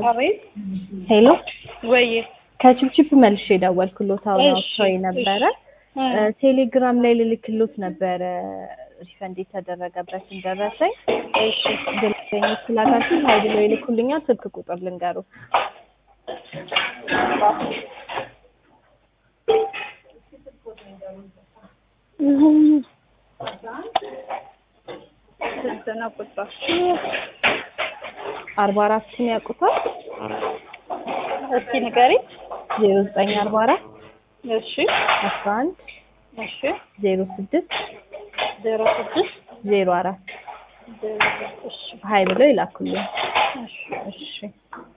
አቤት ሄሎ ወይ ከችፕችፕ መልሼ ደወልኩሎት አሁን እሺ፣ አውጥተውኝ ነበረ እ፣ እ፣ ቴሌግራም ላይ ልልክሎት ነበረ ሪፈንድ የተደረገበትን ደረሰኝ እሺ ግልጽኝ ስላካችሁ ሀይ ብሎ ይልኩልኛል ስልክ ቁጥር ልንገሩ ስንት ነው ቁጥር? አርባ አራትን ያውቁታል እስኪ ንገሪኝ። ዜሮ ዘጠኝ አርባ አራት እሺ አስራ አንድ እሺ ዜሮ ስድስት ዜሮ ስድስት ዜሮ አራት ዜሮ እሺ ሀይ ብለው ይላኩልኝ እሺ እሺ